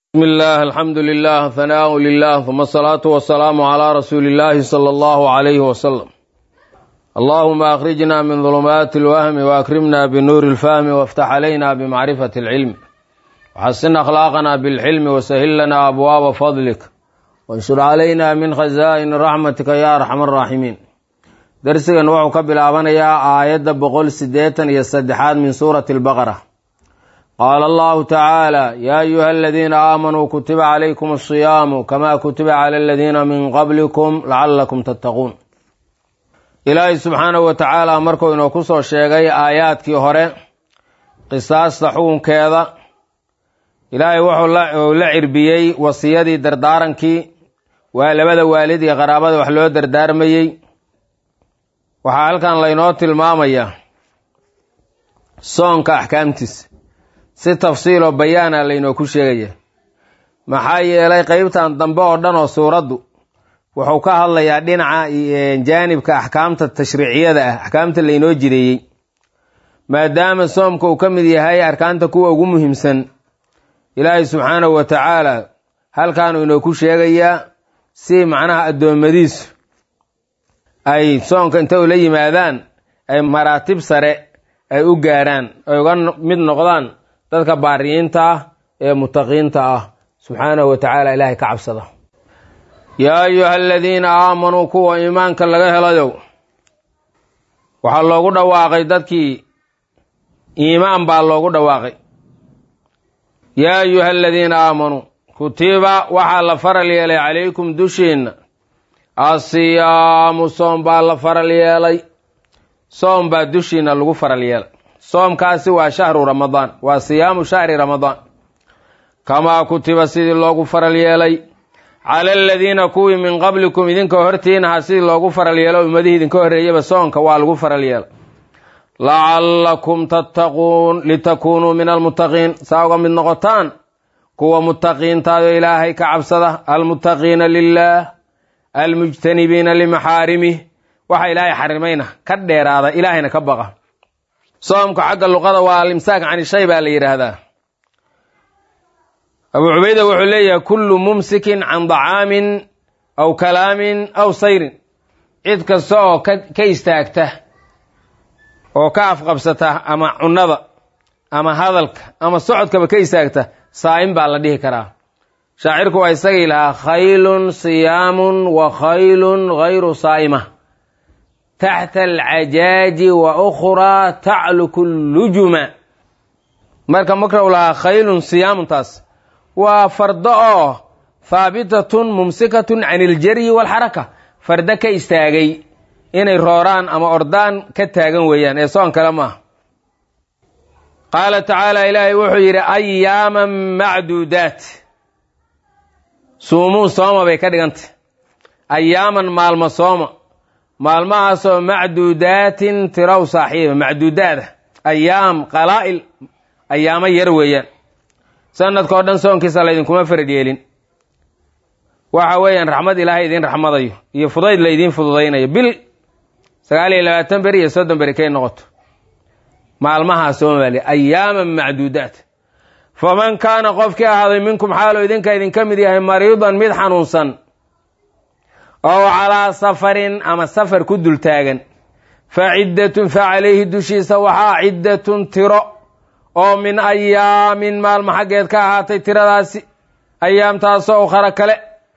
بسم الله الحمد لله ثناء لله ثم الصلاة والسلام على رسول الله صلى الله عليه وسلم اللهم أخرجنا من ظلمات الوهم وأكرمنا بنور الفهم وافتح علينا بمعرفة العلم وحسن أخلاقنا بالحلم وسهل لنا أبواب فضلك وانشر علينا من خزائن رحمتك يا أرحم الراحمين درسنا وحو كبل يا آية بقول سديتا يستدحاد من سورة البقرة قال الله تعالى يا أيها الذين آمنوا كتب عليكم الصيام كما كتب على الذين من قبلكم لعلكم تتقون ilaahay subxaanahu wa tacaala markuu inoo ku soo sheegay aayaadkii hore qisaasta xukunkeeda ilaahay wuxuu la cirbiyey wasiyadii dardaarankii waa labada waalid iyo qaraabada wax loo dardaarmayey waxaa halkan laynoo tilmaamayaa soonka axkaamtiisa si tafsiiloo bayaana laynoo ku sheegaya maxaa yeelay qeybtan dambe oo dhan oo suuraddu wuxuu ka hadlayaa dhinaca jaanibka axkaamta tashriiciyada ah axkaamta laynoo jideeyey maadaama soomka uu ka mid yahay arkaanta kuwa ugu muhiimsan ilaahay subxaanahu wa tacaala halkaanuu inoo ku sheegayaa si macnaha addoommadiisu ay soonka inta ula yimaadaan ay maraatib sare ay u gaaraan ay uga mid noqdaan dadka baariyiinta ah ee mutaqiinta ah subxaanahu wa tacaala ilaahay ka cabsada yaa ayuha aladiina aamanuu kuwa iimaanka laga helayow waxaa loogu dhawaaqay dadkii iimaan baa loogu dhawaaqay yaa ayuha aladiina aamanuu kutiba waxaa la faral yeelay calaykum dushiinna asiyaamu soom baa la faral yeelay soom baa dushiinna lagu faral yeelay soomkaasi waa shahru ramadaan waa siyaamu shahri ramadaan kamaa kutiba sidii loogu faral yeelay cala aladiina kuwii min qablikum idinka hortiinaha sidii loogu faral yeelo ummadihii idinka horreeyaba soonka waa lagu faral yeelay lacallakum tattaquun litakuunuu min almuttaqiin saa uga mid noqotaan kuwa muttaqiintaado ilaahay ka cabsada almuttaqiina lilaah almujtanibiina limaxaarimih waxa ilaahay xarimayna ka dheeraada ilaahayna ka baqa soomka xagga luqada waa alimsaak cani shay baa la yidhaahdaa abuu cubayda wuxuu leeyahay kullu mumsikin can dacaamin aw kalaamin aw sayrin cid kasta oo ka istaagta oo ka afqabsata ama cunnada ama hadalka ama socodkaba ka istaagta saa'im baa la dhihi karaa shaacirku waa isagii lahaa khaylun siyaamun wa khaylun hayru saa'ima taxta alcajaaji wa ukhraa tacluku lujuma marka makraw lahaa khaylun siyaamuntaas waa fardo oo haabitatun mumsikatun can iljaryi waalxaraka fardo ka istaagay inay rooraan ama ordaan ka taagan weeyaan ee soon kale maaha qaala tacaala ilaahay wuxuu yidhi ayaaman macduudaat suumuu sooma bay ka dhigantay ayaaman maalmo sooma maalmahaasoo macduudaatin tiraw saaxiiba macduudaada ayaam qalaa'il ayaamo yar weeyaan sanadkao dhan soonkiisa laydinkuma farad yeelin waxa weeyaan raxmad ilaahay idiin raxmadayo iyo fudayd laydiin fududaynayo bil sagaal iyo labaatan beri iyo soddon beri kay noqoto maalmahaa soomaaliya ayaaman macduudaat faman kaana qofkii ahaaday minkum xaaloo idinka idinka mid yahay mariidan mid xanuunsan oo calaa safarin ama safar ku dul taagan fa ciddatun fa calayhi dushiisa waxaa ciddatun tiro oo min ayaamin maalmo xaggeed ka ahaatay tiradaasi ayaamtaasoo ukhara kale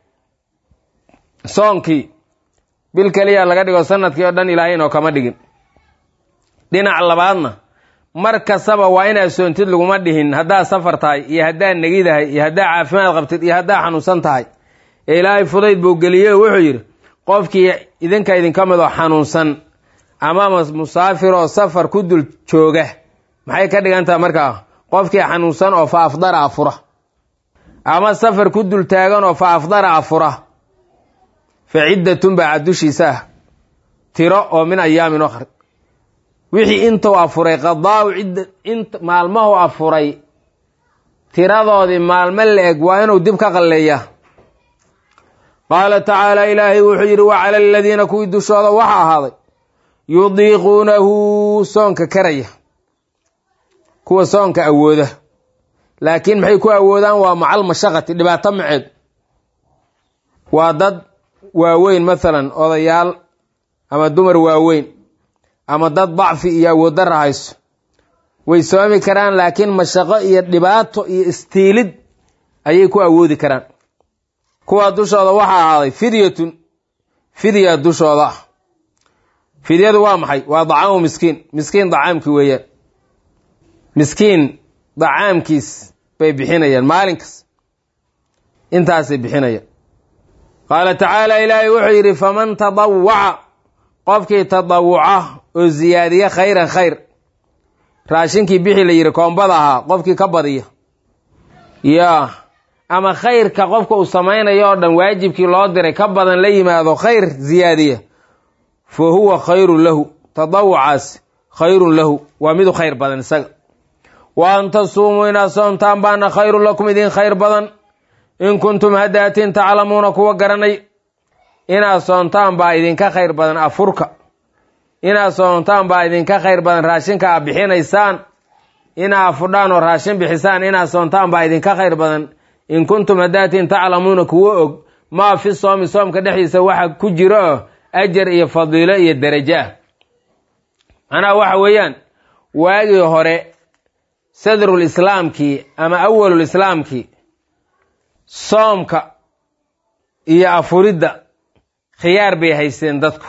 soonkii bil keliya laga dhigo sanadkii oo dhan ilaahay inoo kama dhigin dhinac labaadna mar kastaba waa inaad soontid laguma dhihin haddaad safar tahay iyo haddaad negidahay iyo haddaad caafimaad qabtid iyo haddaad xanuunsan tahay ee ilaahay fudayd buu geliyey wuxuu yidhi qofkii idinka idinka mid oo xanuunsan ama musaafir oo safar ku dul jooga maxay ka dhigan tahay markaa qofkii xanuunsan oo fa afdara afura ama safar ku dul taagan oo fa afdara afura fa ciddatun baa dushiisa ah tiro oo min ayaamin okhar wixii intuu afuray qadaau cidda int maalmahu afuray tiradoodii maalmo la-eg waa inuu dib ka qalleeyaa qaala tacaala ilaahay wuxuu yidhi wa cala aladiina kuwii dushooda waxa ahaaday yudiiquunahu soonka karaya kuwa soonka awooda laakiin maxay ku awoodaan waa macal mashaqati dhibaato maceed waa dad waaweyn mathalan odayaal ama dumar waaweyn ama dad dacfi iyo awooddarra hayso way soomi karaan laakiin mashaqo iyo dhibaato iyo istiilid ayay ku awoodi karaan kuwaa dushooda waxaa ahaaday fidyatun fidya dushooda ah fidyadu waa maxay waa dacaamu miskiin miskiin dacaamki weeyaan miskiin dacaamkiis bay bixinayaan maalinkas intaasay bixinayaan qaala tacaala ilaahay wuxuu yidhi faman tadawaca qofkii tadawuca oo ziyaadiya khayran khayr raashinkii bixi la yidhi koombada ahaa qofkii ka badiya yaa ama khayrka qofka uu samaynayo oo dhan waajibkii loo diray ka badan la yimaado khayr ziyaadiya fa huwa khayrun lahu tadawucaas khayrun lahu waa midu khayr badan isaga wa an tasuumuu inaad soomtaan baana khayrun lakum idin khayr badan in kuntum haddaatiin taclamuuna kuwa garanay inaad soontaan baa idinka khayr badan afurka inaad soontaan baa idinka khayr badan raashinka aad bixinaysaan inaa afudhaan oo raashin bixisaan inaad soontaan baa idinka khayr badan in kuntum haddaatiin taclamuuna kuwo og maa fi soomi soomka dhexdiisa waxa ku jiro oo ajar iyo fadiilo iyo derajo ah macnaha waxa weeyaan waagii hore sadrul islaamkii ama awalul islaamkii soomka iyo afuridda khiyaar bay haysteen dadku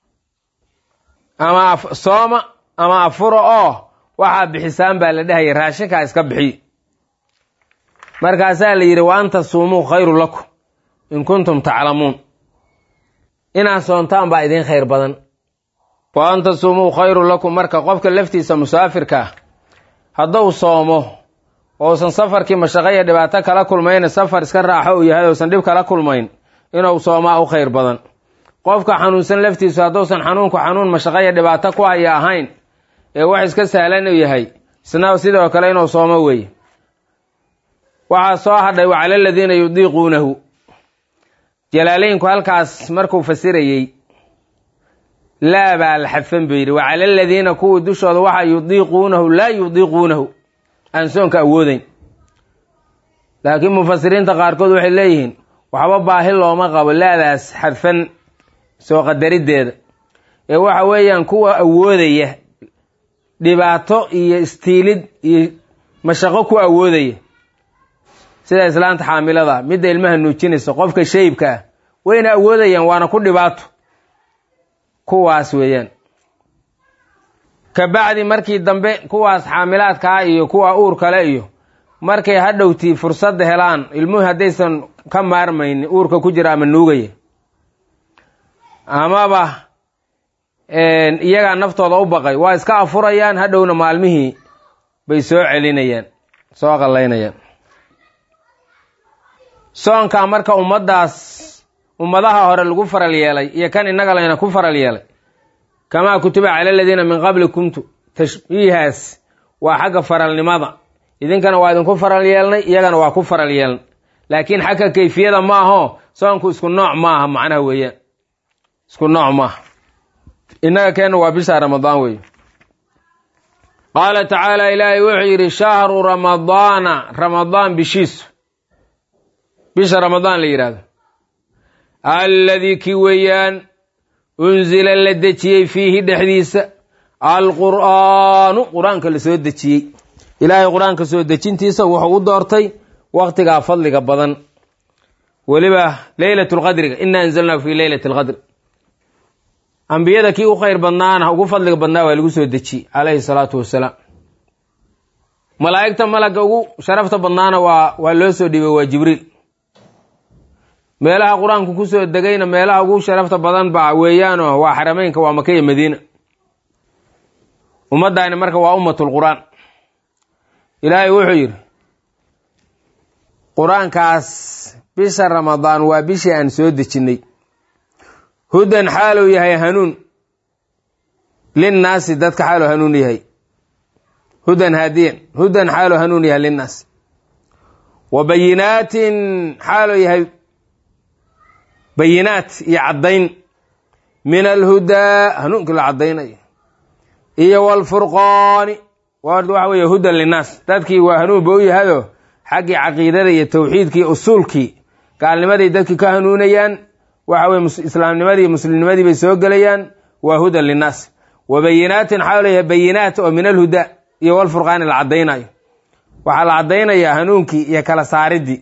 ama sooma ama afuro oo waxaa bixisaan baa la dhehaya raashinkaa iska bixiy markaasaa la yidhi wa an tasuumuu khayrun lakum in kuntum taclamuun inaad soontaan baa idiin khayr badan wa an tasuumuu khayrun lakum marka qofka laftiisa musaafirka ah hadduu soomo ousan safarkii mashaqo iyo dhibaato kala kulmayna safar iska raaxo uu yahay ousan dhib kala kulmayn inuu soomaa u khayr badan qofka xanuunsan laftiisu hadduusan xanuunku xanuun mashaqo iyo dhibaato ku haya ahayn ee wax iska sahlan uu yahay isna sidoo kale inuu soomo weeye waxaa soo hadhay wa cala aladiina yudiiquunahu jalaalaynku halkaas markuu fasirayey laa baa la xadfan buu yidhi wa cala aladiina kuwii dushooda waxaa yudiiquunahu laa yudiiquunahu aan soonka awoodeyn laakiin mufasiriinta qaarkood waxay leeyihiin waxba baahi looma qabo laadaas xadfan soo qadariddeeda ee waxa weeyaan kuwa awoodaya dhibaato iyo istiilid iyo mashaqo ku awoodaya sida islaanta xaamilada midda ilmaha nuujinaysa qofka shayibka ah wayna awoodayaan waana ku dhibaato kuwaas weeyaan ka bacdi markii dambe kuwaas xaamilaadkaa iyo kuwa uur kale iyo markay hadhowtii fursadda helaan ilmuhu haddaysan ka maarmaynin uurka ku jira ama nuugaya amaba iyagaa naftooda u baqay waa iska afurayaan hadhowna maalmihii bay soo celinayaan soo qallaynayaan soonkaa marka ummaddaas ummadaha hore lagu faral yeelay iyo kan innaga layna ku faral yeelay kamaa kutiba cala aladiina min qablikumtu tashbiihaas waa xagga faralnimada idinkana waa idinku faral yeelnay iyagana waa ku faral yeelnay laakiin xagga kayfiyada maaho soonku isku nooc maaha macnaha weeyaan isku nooc maaha innaga keenna waa bisha ramadaan weeye qaala tacaala ilaahay wuxuu yidhi shahru ramadaana ramadaan bishiisu bisha ramadaan la yidhahdo alladii ki weeyaan unsila la dejiyey fiihi dhexdiisa alqur'aanu qur-aanka la soo dejiyey ilaahay qur-aanka soo dejintiisa wuxuu u doortay waktigaa fadliga badan weliba leylat lqadriga ina anzalnaahu fi leylat lqadr ambiyada kii u khayr badnaana ugu fadliga badnaa waa lagu soo dejiyey calayhi salaatu wasalaam malaa'igta malagga ugu sharafta badnaana waa waa loo soo dhiibay waa jibriil meelaha qur-aanku kusoo degayna meelaha ugu sharafta badan ba weeyaanoo waa xarameynka waa maka iyo madiina ummaddaani marka waa ummatul qur-aan ilaahay wuxuu yidhi qur-aankaas bisha ramadaan waa bishii aan soo dejinnay hudan xaaluu yahay hanuun linnaasi dadka xaaluu hanuun yahay hudan haadiyan hudan xaaluu hanuun yahay linnaasi wa bayinaatin xaaluu yahay bayinaat iyo caddayn min alhudaa hanuunkii la caddaynayo iyo walfurqaani waxa weeye hudan linnaas dadkii waa hanuun ba u yahado xaggii caqiidada iyo tawxiidkii usuulkii gaalnimaday dadki ka hanuunayaan waxa weye islaamnimadii iyo muslimnimadii bay soo gelayaan waa hudan linnaas wa bayinaatin waxaa leeyahay bayinaat oo min alhuda iyo walfurqaani la caddaynayo waxaa la caddaynayaa hanuunkii iyo kala saaridii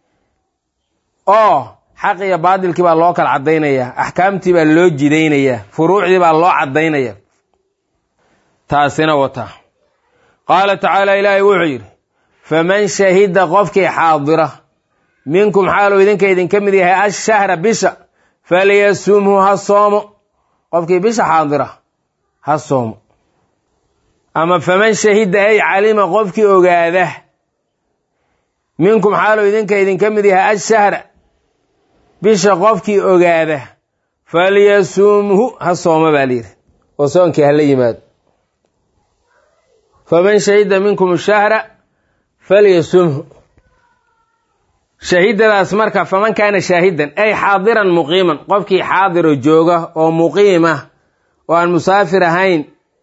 oo xaq iyo baadilkii baa loo kala caddaynayaa axkaamtii baa loo jidaynayaa furuucdii baa loo caddaynaya taasina wata qaala tacaala ilaahay wuxuu yidhi faman shahida qofkii xaadira minkum xaaluu idinka idinka mid yahay ashahra bisha falyasumhu ha soomo qofkii bisha xaadira ha soomo ama faman shahida ay calima qofkii ogaada minkum xaaluu idinka idinka mid yahay ashahra bisha qofkii ogaada falyasumhu ha soomo baa layidhi oo soonkii hala yimaado faman shahida minkum shahra falyasumhu shahiidadaas marka faman kaana shaahidan ay xaadiran muqiiman qofkii xaadiro jooga oo muqiim ah oo aan musaafir ahayn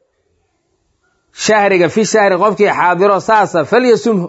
shahriga fi shahri qofkii xaadiro saasa falyasumhu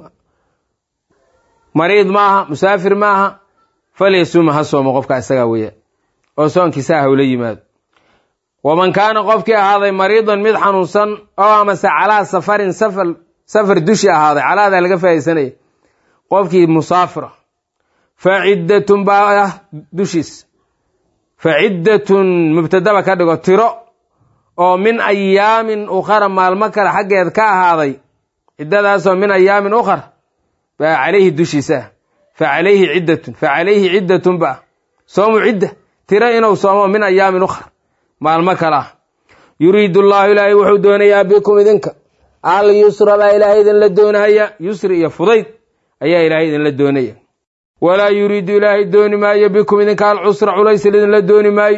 mariid maaha musaafir maaha falyasumhu ha soomo qofka isagaa weya oo soonkiisa hawla yimaado waman kaana qofkii ahaaday mariidan mid xanuunsan oo amase calaa safarin safar safar dushi ahaaday calaadaa laga faa'idaysanaya qofkii musaafira fa ciddatun baa ah dushiis fa ciddatun mubtadaba ka dhigo tiro oo min ayaamin ukhara maalmo kale xaggeed ka ahaaday ciddadaasoo min ayaamin ukhar baa calayhi dushiisa fa calayhi ciddatun fa calayhi ciddatun ba soomu cidda tiro inuu soomo min ayaamin ukhar maalmo kale ah yuriidu allaahu ilaahay wuxuu doonayaa bikum idinka al yusra baa ilaahay idinla doonahaya yusri iyo fudayd ayaa ilaahay idinla doonaya walaa yuriidu ilaahay dooni maayo bikum idinka alcusra culays idinla dooni maayo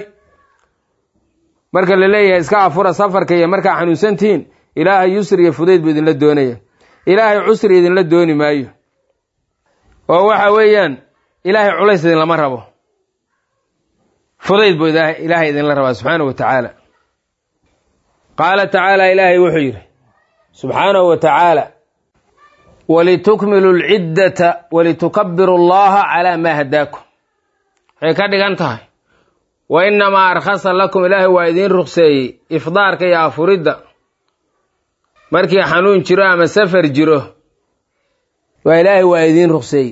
marka la leeyahay iska afura safarka iyo markaa xanuunsantihiin ilaahay yusri iyo fudayd buu idinla doonaya ilaahay cusri idinla dooni maayo oo waxa weeyaan ilaahay culays idinlama rabo fudayd buu ilaahay idinla rabaa subxaanahu wa tacaala qaala tacaala ilaahay wuxuu yidhi subxaanahu wa tacaala walitukmilu lciddata walitukabiru allaha calaa maa hadaakum waxay ka dhigan tahay wa inamaa arkhasa lakum ilaahay waa idiin ruqseeyey ifdaarka iyo afuridda markii xanuun jiro ama safar jiro waa ilaahay waa idiin ruqseeyey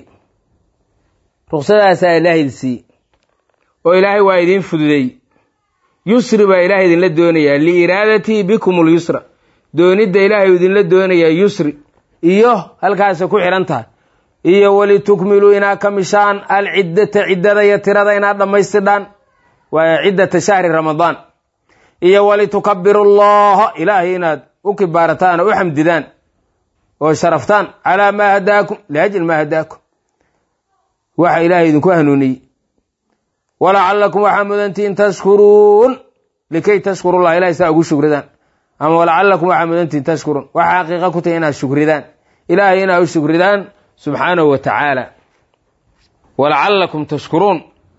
ruqsadaasaa ilaahay siiyey oo ilaahay waa idiin fududeey yusri baa ilaahay idinla doonayaa liiraadatii bikum lyusra doonidda ilaahay idinla doonayaa yusri iyo halkaasay ku xidhan tahay iyo walitukmiluu inaad ka mishaan alciddata ciddada iyo tirada inaad dhammaystidhaan waa ciddata shahri ramadaan iyo walitukabiru allaha ilaahay inaad u kibaarataan oo u xamdidaan oo sharaftaan calaa maa hadaakum liajli maa hadaakum waxa ilaahay idinku hanuuniyey walacalakum waxaa mudantihiin tashkuruun likay tashkurullah ilahay saa ugu shukridaan ama walacalakum waxaa mudantihiin tashkuruun waxa xaqiiqa ku tahay inaad shukridaan ilaahay inaad u shukridaan subxaanahu wa tacaala walacalakum tashkuruun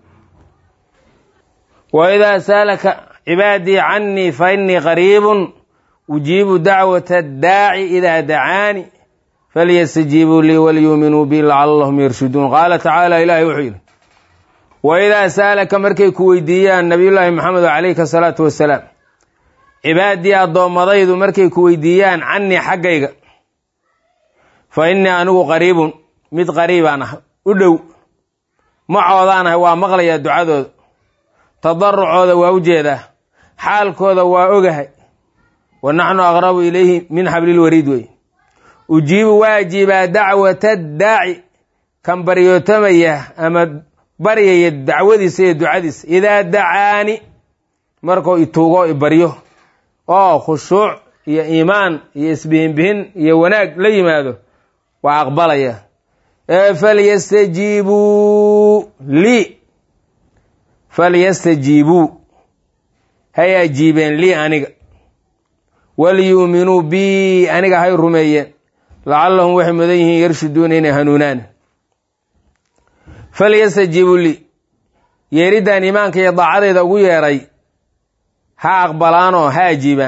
wa idaa saalaka cibaadii canii fa inii qariibun ujiibu dacwata addaaci idaa dacaani falyastajiibuu lii walyuuminuu bi lacalahum yarshuduun qaala tacaala ilaahay wuxuu yidhi wa idaa saalaka markay ku weydiiyaan nabiyullaahi maxamed calayhi asalaatu wasalaam cibaadii addoommadaydu markay ku weydiiyaan canii xaggayga fa innii anigu qariibun mid qariibaan ah u dhow macoodaan ahay waa maqlayaa ducadooda tadarucooda waa u jeedaa xaalkooda waa ogahay wa naxnu aqrabu ilayhi min xablilwariid wey ujiibu waa ajiibaa dacwata daaci kan baryootamaya ama baryaya dacwadiisa iyo ducadiisa idaa dacaani markuu ituugo ibaryo oo khushuuc iyo iimaan iyo isbihinbihin iyo wanaag la yimaado waa aqbalaya ee falyastajiibuu lii falyastajiibuu hay ajiibeen lii aniga walyuuminuu bii aniga hay rumeeyeen lacallahum waxay mudan yihiin yarshuduuna inay hanuunaan falyastajiibuu lii yeeriddan iimaanka iyo daacadeyda ugu yeeray ha aqbalaanoo ha ajiibaan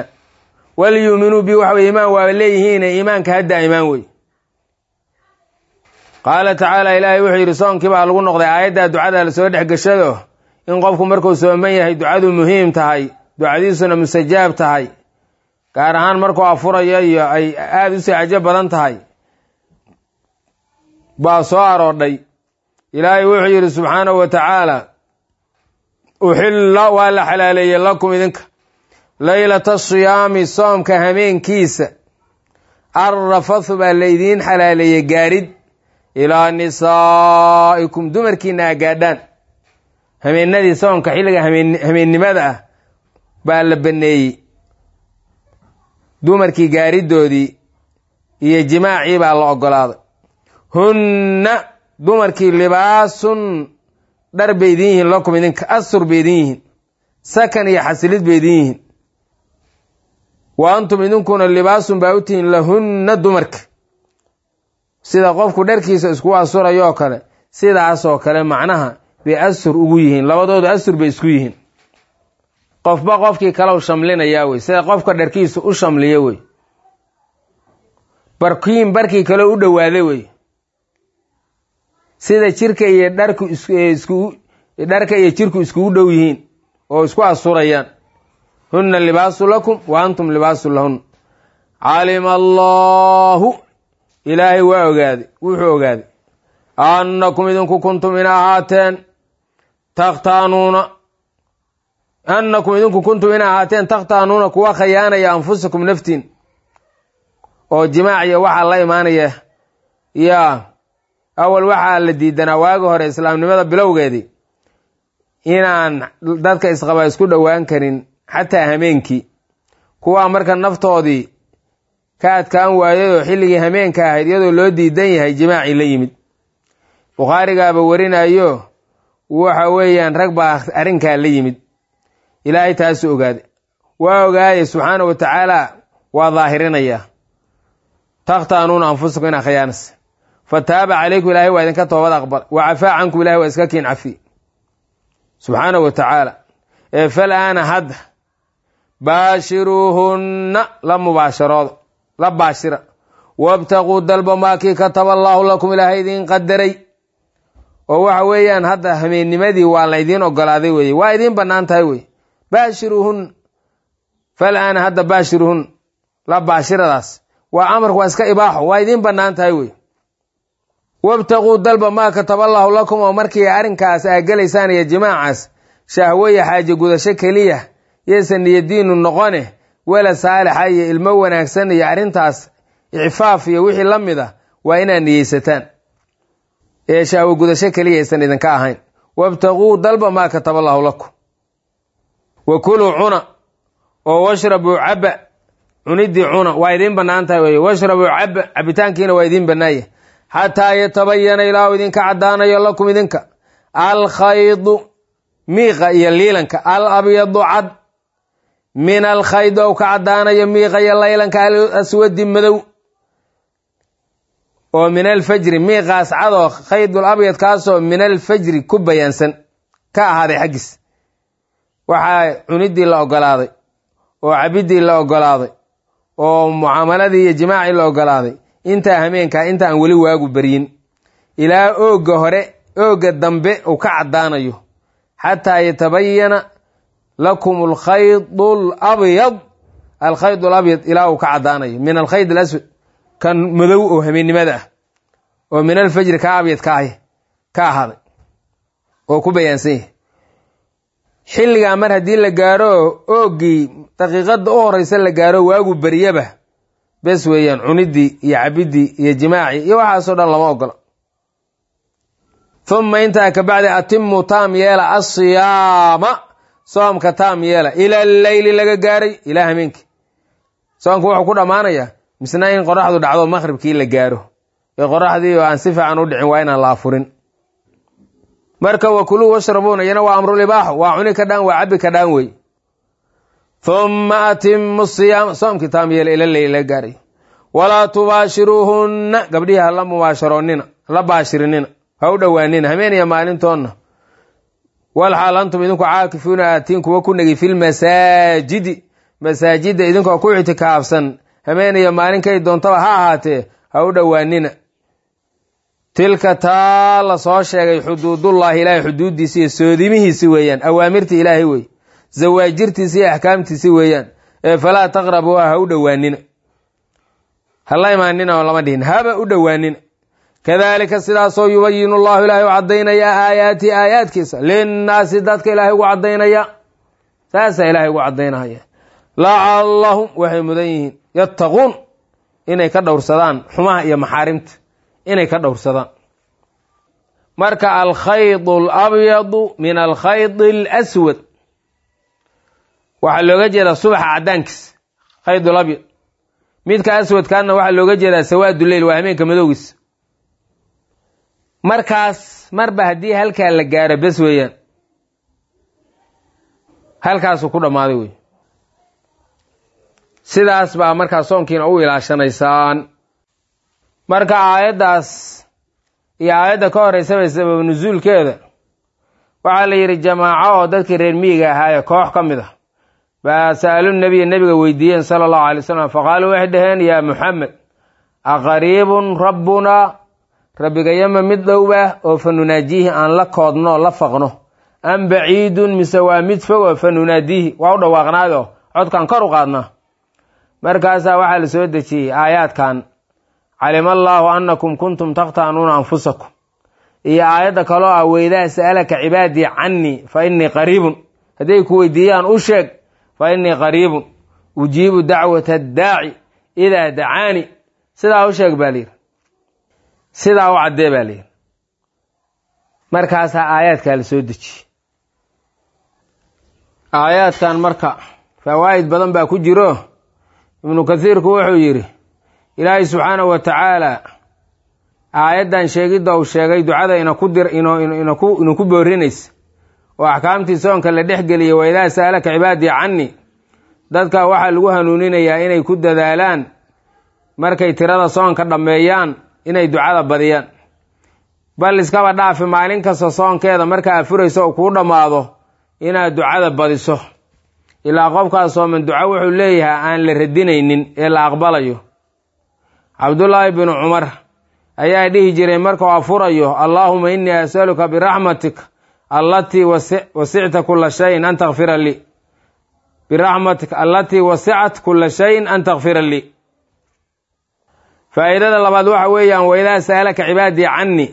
walyuuminuu bii waxa weye iimaan waa leeyihiine iimaanka ha daa'imaan wey qaala tacaala ilaahay wuxuu yidhi soonkii baa lagu noqday aayaddaa ducada lasoo dhex gashado in qofku markuu sooman yahay ducadu muhiim tahay ducadiisuna mustajaab tahay gaar ahaan markuu afurayo iyo ay aada u sii cajo badan tahay baa soo aroodhay ilaahay wuxuu yidhi subxaanahu wa tacaala uxilla waa la xalaaleeyey lakum idinka leylata siyaami soomka hameenkiisa arrafathu baa laydiin xalaaleeyey gaarid ilaa nisaa'ikum dumarkiina a gaadhaan hameenadii soomka xilliga hameennimada ah baa la baneeyey dumarkii gaaridoodii iyo jimaacii baa la ogolaaday hunna dumarkii libaasun dhar bay idin yihiin lakum idinka asur bay idin yihiin sakan iyo xasilid bay idin yihiin wa antum idinkuna libaasun baa u tihiin lahunna dumarka sida qofku dharkiisa isku asurayo oo kale sidaasoo kale macnaha bay asur ugu yihiin labadoodu asur bay isku yihiin qofba qofkii kalau shamlinayaa wey sida qofka dharkiisu u shamliyo wey barkiin barkii kale u dhowaaday wey sida jirka iyo dharku isku dharka iyo jirku iskugu dhow yihiin oo isku asurayaan hunna libaasu lakum wa antum libaasu lahun calima allaahu ilaahay waa ogaaday wuxuu ogaaday annakum idinku kuntum ina ahaateen takhtaanuuna annakum idinku kuntum ina ahaateen takhtaanuuna kuwa khayaanaya anfusakum naftiin oo jimaaciya waxaa la imaanaya yaa awal waxaa la diidanaa waagi hore islaamnimada bilowgeedii inaan dadka isqaba isku dhowaan karin xataa hameenkii kuwaa marka naftoodii ka adkaan waayayoo xilligii hameenka ahayd iyadoo loo diidan yahay jimaacii la yimid bukhaarigaaba warinayo waxa weeyaan rag baa arrinkaa la yimid ilaahay taasu ogaaday waa ogaaya subxaana wa tacaala waa daahirinayaa takhtaanuuna anfusakum inaa khayaanas fa taaba calaykum ilahay waa idinka toobad aqbal wa cafaa cankum ilahay waa iska kiin cafi subxaana wa tacaala ee falaana hadda baashiruuhunna la mubaasharooda la baashira wabtaquu dalba maakii kataba allaahu lakum ilaahay idiin qadaray oo waxa weeyaan hadda hameennimadii waa laydiin ogolaaday weye waa idiin bannaan tahay wey baashiruuhunna falaana hadda baashiruuhunna la baashiradaas waa amarku waa iska ibaaxo waa idiin bannaan tahay wey wabtaquu dalba maa kataballaahu lakum oo markii arrinkaas aa gelaysaan iyo jimaacaas shahwaya xaaje gudasho keliya yaysan niyadiinu noqone wela saalixa iyo ilmo wanaagsan iyo arrintaas icfaaf iyo wixii la mid a waa inaad niyeysataan ee shahwo gudasho keliya aysan idinka ahayn wabtaquu dalba maa kataballaahu lakum wa kuluu cuna oo washrabuu caba cuniddii cuna waa idiin bannaan tahay wey washrabuu caba cabitaankiina waa idiin bannaaya xataa yatabayana ilaahu idinka caddaanayo lakum idinka alkhaydu miiqa iyo liilanka al abyadu cad min alkhayd ou ka caddaanayo miiqa iyo laylanka al aswadi madow oo min alfajri miiqaas cadoo khaydul abyad kaasoo min alfajri ku bayaansan ka ahaaday xaggiis waxaa cuniddii la ogolaaday oo cabiddii la ogolaaday oo mucaamaladii iyo jimaacii la ogolaaday intaa hameenkaa inta aan weli waagu baryin ilaa oogga hore oogga dambe uu ka caddaanayo xataa yatabayana lakum alkhaydu alabyad alkhayd alabyad ilaa uu ka caddaanayo min alkhayd alaswad kan madow oo hameennimada ah oo min alfajri ka abyad ka ah ka ahaaday oo ku bayaansan yahay xilligaa mar haddii la gaaro ooggii daqiiqadda u horeysa la gaaro waagu baryaba bes weeyaan cuniddii iyo cabiddii iyo jimaacii iyo waxaasoo dhan lama ogola humma intaa kabacdi atimu taam yeela asiyaama soomka taam yeela ila leyli laga gaaray ilaa hameenkii soomka wuxuu ku dhammaanayaa misna in qoraxdu dhacdo maqhribkii la gaaro ee qoraxdii oo aan si fiican u dhicin waa inaan la afurin marka wakuluu washrabuuna iyana waa amrulibaaxo waa cuni ka dhaan waa cabi ka dhaan wey humma atimu siyaama soomkii taam yeela ila leyli laga gaaray walaa tubaashiruuhunna gabdhihii hala mubaasharoonnina hala baashirinina ha u dhowaanina hameeniya maalintoonna walxaal antum idinku caakifuuna aatiin kuwa ku negi filmasaajidi masaajidda idinkoo ku ictikaafsan hameeniya maalinkay doontaba ha ahaatee ha u dhowaanina tilka taa la soo sheegay xuduudullaahi ilaahay xuduuddiisi iyo soodimihiisi weeyaan awaamirta ilaahay wey zawaajirtiisi iyo axkaamtiisi weeyaan ee falaa taqrabuuha ha u dhowaanina hala imaanina oo lama dhihin haba u dhowaanina kadaalika sidaasoo yubayinu llahu ilaahay u caddaynaya aayaati aayaadkiisa linnaasi dadka ilaahay ugu caddaynaya saasaa ilaahay ugu caddaynahaya lacallahum waxay mudan yihiin yattaquun inay ka dhowrsadaan xumaha iyo maxaarimta inay ka dhowrsadaan marka alkhayd alabyadu min alkhayd alaswad waxaa looga jeedaa subaxa caddaankiisa khayd alabyad midka aswadkaana waxaa looga jeedaa sawaadu leyl waa hameenka madowgiisa markaas marba haddii halkaa la gaaro bes weeyaan halkaasuu ku dhammaaday wey sidaas baa markaa soonkiina u ilaashanaysaan marka aayaddaas iyo aayadda ka horeysaba sabab nusuulkeeda waxaa la yidhi jamaaco oo dadkii reer miyiga ahaaye koox ka mid ah baa sa'alu nebiya nebiga weydiiyeen sala allahu alay wasalam faqaaluu waxay dhaheen yaa muxamed aqariibun rabbunaa rabbigayama mid dhowbah oo fa nunaajiihi aan la koodno la faqno am baciidun mise waa mid fog oo fa nunaadiihi waa u dhawaaqnaayoo codkaan kor u qaadnaa markaasaa waxaa la soo dejiyey aayaadkan calima allaahu annakum kuntum takhtaanuuna anfusakum iyo aayadda kaloo ah weydaa sa'alaka cibaadii cannii fa innii qariibun hadday ku weydiiyaan u sheeg fa innii qariibun ujiibu dacwata addaaci idaa dacaani sidaa u sheeg baa layidhi sidaa u caddee baa layidhi markaasaa aayaadkaa la soo dejiyey aayaadkan marka fawaa'id badan baa ku jiro ibnu kathiirku wuxuu yidhi ilaahay subxaanahu wa tacaala aayaddan sheegidda uu sheegay ducada ina ku dir ina ku boorinaysa oo axkaamtii soonka la dhex geliyay wa idaa sa'alaka cibaadii cannii dadka waxaa lagu hanuuninayaa inay ku dadaalaan markay tirada soonka dhammeeyaan inay ducada badiyaan bal iskaba dhaafi maalin kasta soonkeeda markaa furayso oo kuu dhammaado inaad ducada badiso ilaa qofkaas sooman duco wuxuu leeyahay aan la radinaynin ee la aqbalayo cabdullaahi binu cumar ayaa dhihi jiray markuu afurayo allaahuma innii asaluka biraxmatik allatii wasicta kula shayin an takfira lii biraxmatik allatii wasicat kula shayin an takfira lii faa'iidada labaad waxa weeyaan waidaa sa'alaka cibaadii cannii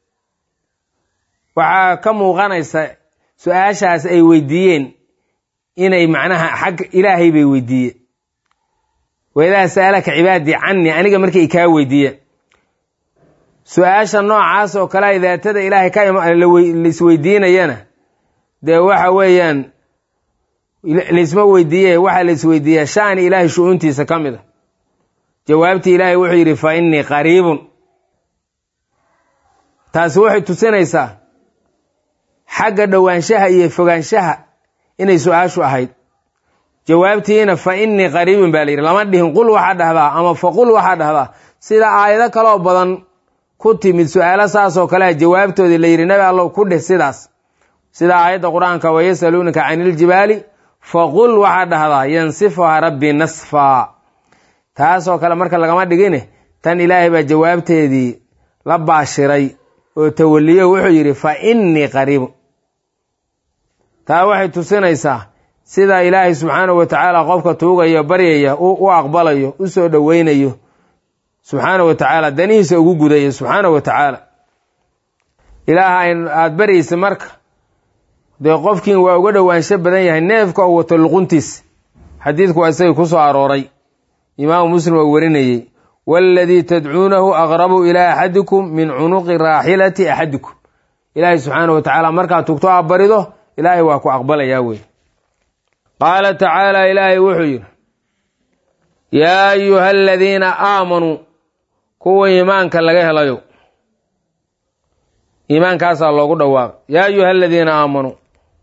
waxaa ka muuqanaysa su-aashaas ay weydiiyeen inay macnaha xag ilaahay bay weydiiyeen waidaa sa'alaka cibaadii cannii aniga markay kaa weydiiyeen su-aasha noocaas oo kalea daatada ilaahay ka laisweydiinayana dee waxa weeyaan laisma weydiiye waxaa la isweydiiyaa shani ilaahay shu-uuntiisa ka mid a jawaabtii ilaahay wuxuu yidhi fa innii qariibun taasi waxay tusinaysaa xagga dhowaanshaha iyo fogaanshaha inay su-aashu ahayd jawaabtiina fa innii qariibun baa la yidhi lama dhihin qul waxaa dhahdaa ama fa qul waxaa dhahdaa sida aayado kaloo badan ku timid su-aalo saasoo kalea jawaabtoodii la yidhi nabi allow ku dheh sidaas sida aayadda qur-aanka wayasaluunaka cani iljibaali faqul waxaa dhahdaa yansifuha rabbii nasfaa taasoo kale marka lagama dhigine tan ilaahay baa jawaabteedii la baashiray oo tawaliyo wuxuu yidhi fa innii qariibun taa waxay tusinaysaa sida ilaahay subxaanahu wa tacaala qofka tuugaya baryaya u aqbalayo u soo dhoweynayo subxaana wa tacaala danihiisa ugu gudaya subxaana wa tacaala ilaaha aada baryaysa marka dee qofkiin waa uga dhowaansho badan yahay neefka oo wato luquntiis xadiidku waa isagii ku soo arooray imaamu muslim oo warinayey waaladii tadcuunahu aqrabu ilaa axadikum min cunuqi raaxilati axadikum ilaahay subxaana wa tacaala markaad tugto aa barido ilaahay waa ku aqbalayaa wey qaala tacaala ilaahay wuxuu yidhi yaa ayuha aladiina aamanuu kuwa iimaanka laga helayo iimaankaasaa loogu dhawaaqay yaa ayuha aladiina aamanuu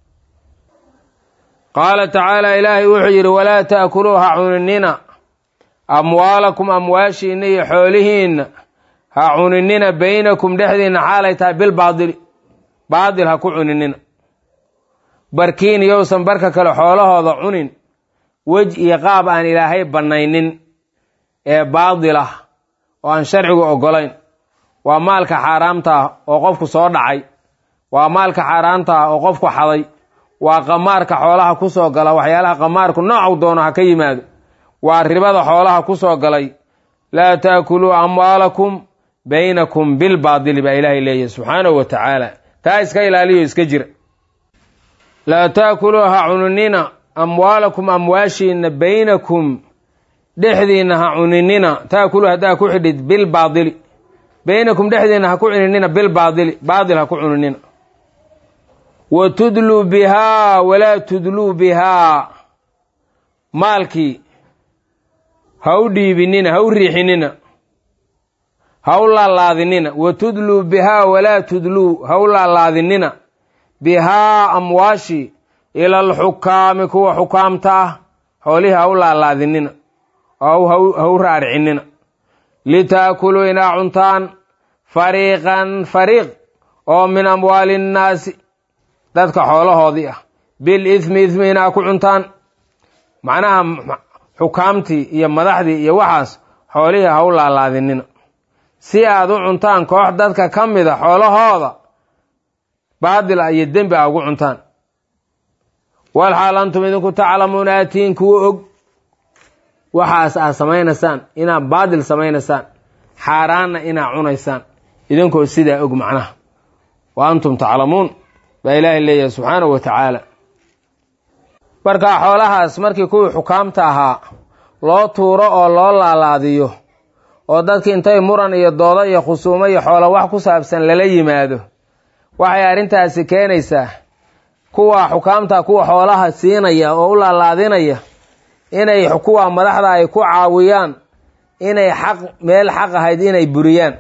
qaala tacaala ilaahay wuxuu yidhi walaa ta'kuluu ha cuninina amwaalakum amwaashiinna iyo xoolihiinna ha cuninina baynakum dhexdiinna xaalay tahay bilbaadili baadil ha ku cuninina barkiin yowsan barka kale xoolahooda cunin wej iyo qaab aan ilaahay bannaynin ee baadil ah oo aan sharcigu oggolayn waa maalka xaaraamta ah oo qofku soo dhacay waa maalka xaaraamta ah oo qofku xaday waa qamaarka xoolaha ku soo gala waxyaalaha qamaarku noocu doono ha ka yimaado waa ribada xoolaha ku soo galay laa taakuluu amwaalakum baynakum bilbaadili baa ilaahay leeyahy subxaanahu wa tacaala taa iska ilaaliyo iska jira laa taakuluu ha cuninina amwaalakum amwaashiina baynakum dhexdiinna ha cuninina taakuluu haddaa ku xidhid bilbaadili baynakum dhexdiinna ha ku cuninina bilbaadili baadil ha ku cuninina wa tudluu bihaa walaa tudluu bihaa maalkii ha u dhiibinina ha u riixinina ha u laalaadinina wa tudluu bihaa walaa tudluu ha u laalaadinina bihaa amwaashi ila alxukaami kuwa xukaamta ah xoolihii ha u laalaadinina ha u raaricinina litaakuluu inaa cuntaan fariiqan fariiq oo min amwaali innaasi dadka xoolahoodii ah bil ismi ismi inaa ku cuntaan macnaha xukaamtii iyo madaxdii iyo waxaas xoolihii ha u laalaadinina si aad u cuntaan koox dadka ka mida xoolahooda baadil ah iyo dembi a ugu cuntaan walxaal antum idinku taclamuuna aatiin kuwa og waxaas aad samaynaysaan inaad baadil samaynaysaan xaaraanna inaad cunaysaan idinkoo sidaa og macnaha wa antum taclamuun baa ilaahay leeyahay subxaanahu wa tacaala markaa xoolahaas markii kuwii xukaamta ahaa loo tuuro oo loo laalaadiyo oo dadki intay muran iyo doodo iyo khusuumo iyo xoolo wax ku saabsan lala yimaado waxay arrintaasi keenaysaa kuwa xukaamta kuwa xoolaha siinaya oo u laalaadinaya inay kuwa madaxda ay ku caawiyaan inay xaq meel xaq ahayd inay buriyaan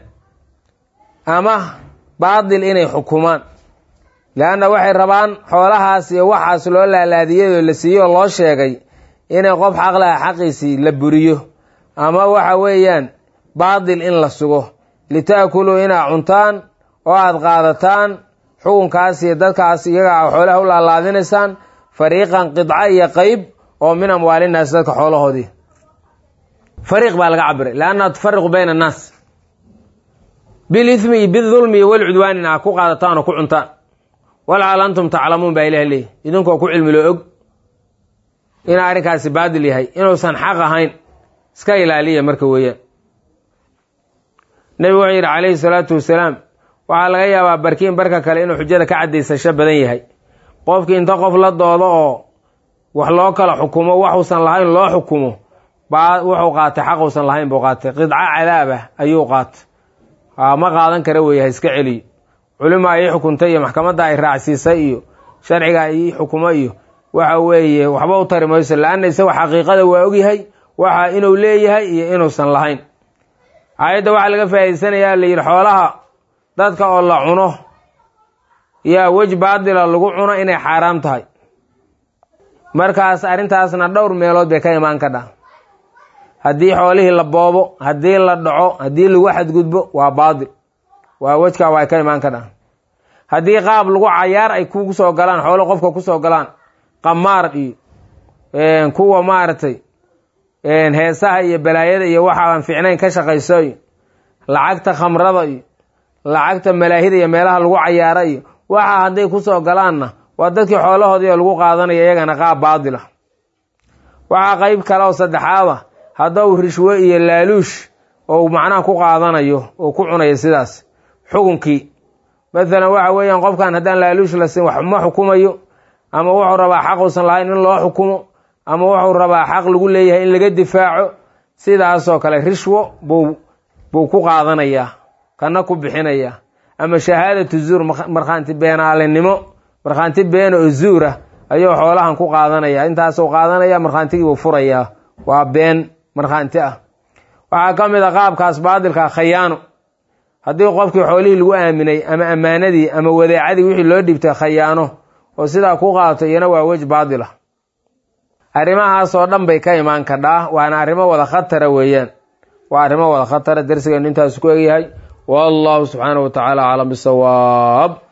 ama baadil inay xukumaan leanna waxay rabaan xoolahaas iyo waxaas loo laalaadiyay oo la siiyey oo loo sheegay inay qof xaq laha xaqiisii la buriyo ama waxa weeyaan baadil in la sugo litaakuluu inaa cuntaan oo aada qaadataan xukunkaas iyo dadkaas iyagaa xoolaha u laalaadinaysaan fariiqan qidca iyo qeyb oo min amwaalinaas dadka xoolahoodii fariiq baa laga cabiray leanna tufariqu bayna annaas bilithmi iyo bidulmi iyo walcudwaanin a ku qaadataan oo ku cuntaan walcaal antum taclamuun baa ilaah leeyahy idinkoo ku cilmilo og inuu arrinkaasi baadil yahay inuusan xaq ahayn iska ilaaliya marka weeyaan nebigu wuxuu yidhi calayhi salaatu wasalaam waxaa laga yaabaa barkiin barka kale inuu xujada ka caddaysasho badan yahay qofkii inta qof la doodo oo wax loo kala xukumo waxuusan lahayn loo xukumo baa wuxuu qaatay xaquusan lahayn buu qaatay qidco cadaab ah ayuu qaatay ma qaadan kara weeye ha iska celiyo culima ii xukuntay iyo maxkamadda ay raacsiisay iyo sharciga ii xukumo iyo waxa weeye waxba u tari mayso la-anna isaga xaqiiqada waa ogyahay waxa inuu leeyahay iyo inuusan lahayn aayadda waxaa laga faa'idaysanayaa la yidhi xoolaha dadka oo la cuno yaa wej baadila lagu cuno inay xaaraam tahay markaas arrintaasna dhowr meelood bay ka imaan kadhaa haddii xoolihii la boobo haddii la dhaco haddii lagu xadgudbo waa baadil waa wejkaa waa ka imaan kadhaa haddii qaab lagu cayaar ay kugu soo galaan xoolo qofka kusoo galaan qamaar iyo kuwa maaragtay heesaha iyo balaayada iyo waxa aan fiicnayn ka shaqayso iyo lacagta khamrada iyo lacagta malaahida iyo meelaha lagu cayaara iyo waxa hadday kusoo galaanna waa dadkii xoolahoodii oo lagu qaadanaya iyagana qaab baadil ah waxaa qeyb kale oo saddexaad ah haddou rishwo iyo laaluush oo macnaha ku qaadanayo oo ku cunayo sidaas xukunkii mathalan waxa weeyaan qofkan haddaan laaluush la siin wax ma xukumayo ama wuxuu rabaa xaq uusan lahayn in loo xukumo ama wuxuu rabaa xaq lagu leeyahay in laga difaaco sidaasoo kale rishwo buu buu ku qaadanayaa kana ku bixinayaa ama shahaadatu zuur markhaanti beenaalenimo markhaanti beena oo zuur ah ayuu xoolahan ku qaadanaya intaasuu qaadanaya markhaantigii buu furayaa waa been markhaanti ah waxaa ka mid a qaabkaas baadilka khayaano haddii qofkii xoolihii lagu aaminay ama ammaanadii ama wadeecadii wixii loo dhibtay khayaano oo sidaa ku qaato iyana waa wej baadil ah arrimahaasoo dhan bay ka imaan kadhaa waana arrimo wada khatara weeyaan waa arrimo wada khatara darsigeenu intaasu ku egyahay wallahu subxaanahu wa tacaala aclam bisawaab